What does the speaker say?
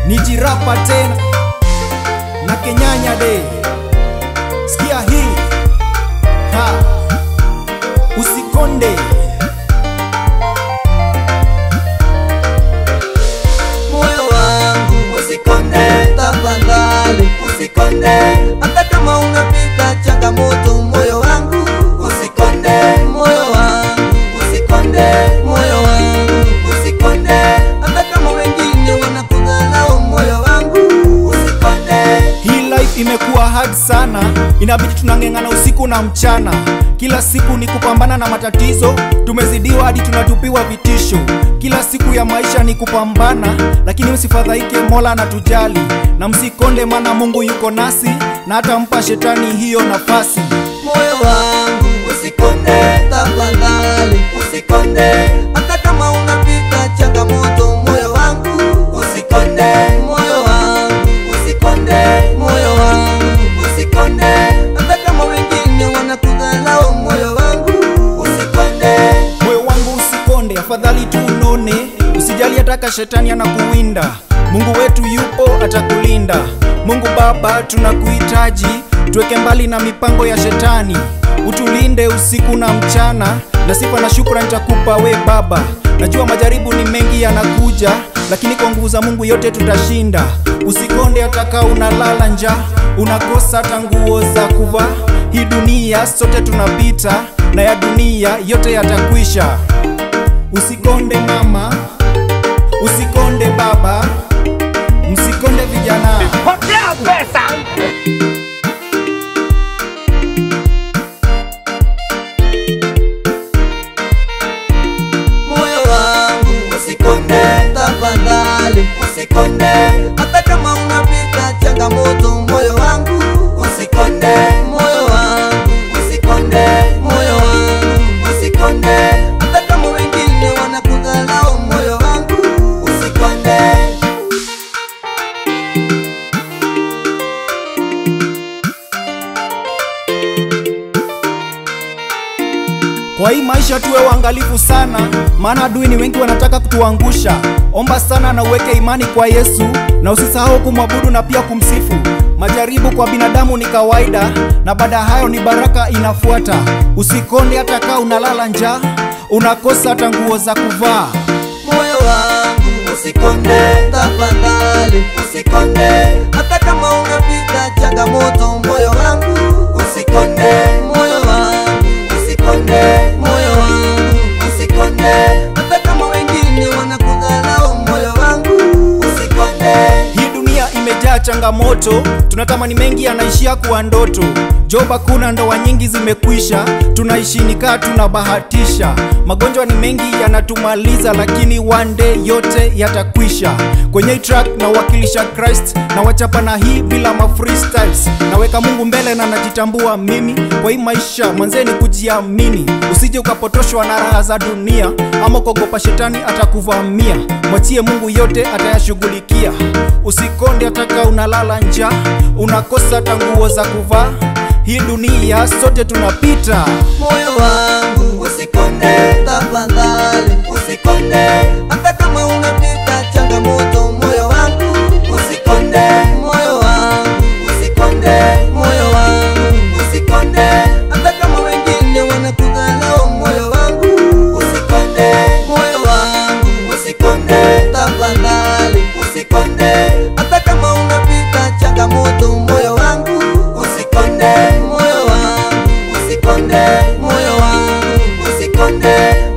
nijirapa tena na kenyanya de sikia hii ha usikonde moyo wangu usikonde tafadhali usikonde hata kama unapita changamoto moyo wangu usikonde moyo wangu usikonde moyo wangu usikonde hata kama wengine wanakudharau moyo wangu usikonde hii life imekuwa hard sana inabidi tunang'eng'ana usiku na mchana kila siku ni kupambana na matatizo tumezidiwa hadi tunatupiwa vitisho kila siku ya maisha ni kupambana lakini msifadhaike mola anatujali na msikonde maana mungu yuko nasi na hatampa shetani hiyo nafasi moyo wangu usikonde tafadhali usikonde hata kama unapita changamoto moyo wangu usikonde moyo wangu usikonde moyo wangu usikonde hata kama wengine wanakudharau moyo wangu usikonde moyo wangu usikonde afadhali tu unone usijali hataka shetani anakuwinda mungu wetu yupo atakulinda mungu baba tunakuhitaji tuweke mbali na mipango ya shetani utulinde usiku na mchana na sifa na shukran nitakupa we baba najua majaribu ni mengi yanakuja lakini kwa nguvu za mungu yote tutashinda usikonde hataka unalala nja unakosa hata nguo za kuvaa hii dunia sote tunapita na ya dunia yote yatakwisha usikonde mama usikonde baba msikonde vijana Potea pesa. moyo wangu usikonde tafadhali usikonde hata kama unapita changamoto moyo wangu usikonde moyo wangu usikonde moyo wangu usikonde hata kama wengine wanakudharau moyo wangu usikonde kwa hii maisha tuwe waangalifu sana maana adui ni wengi wanataka kutuangusha omba sana na uweke imani kwa yesu na usisahau kumwabudu na pia kumsifu majaribu kwa binadamu ni kawaida na baada ya hayo ni baraka inafuata usikonde hata kaa unalala njaa unakosa hata nguo za kuvaa moyo wangu usikonde tafadhali usikonde hata kama unapita changamoto moyo wangu usikonde moyo wangu usikonde moyo wangu usikonde hata kama wengine wanakudharau moyo wangu usikonde hii dunia imejaa changamoto tunatamani mengi yanaishia kuwa ndoto job hakuna ndoa nyingi zimekwisha tunaishi nikaa tunabahatisha magonjwa ni mengi yanatumaliza lakini one day yote yatakwisha kwenye hii track na wakilisha christ na wachapa na hii bila ma freestyles naweka mungu mbele na najitambua mimi kwa hii maisha mwanzeni kujiamini usije ukapotoshwa na raha za dunia ama kuogopa shetani atakuvamia mwachie mungu yote atayashughulikia usikonde ataka unalala njaa unakosa hata nguo za kuvaa hii dunia sote tunapita moyo wangu usikonde tafadhali usikonde hata kama unapita changamoto moyo wangu usikonde moyo wangu usikonde moyo wangu usikonde hata kama wengine wanakudharau moyo wangu usikonde moyo wangu usikonde tafadhali usikonde hata kama unapita changamoto moyo wangu usikonde moyo wangu usikonde moyo wangu usikonde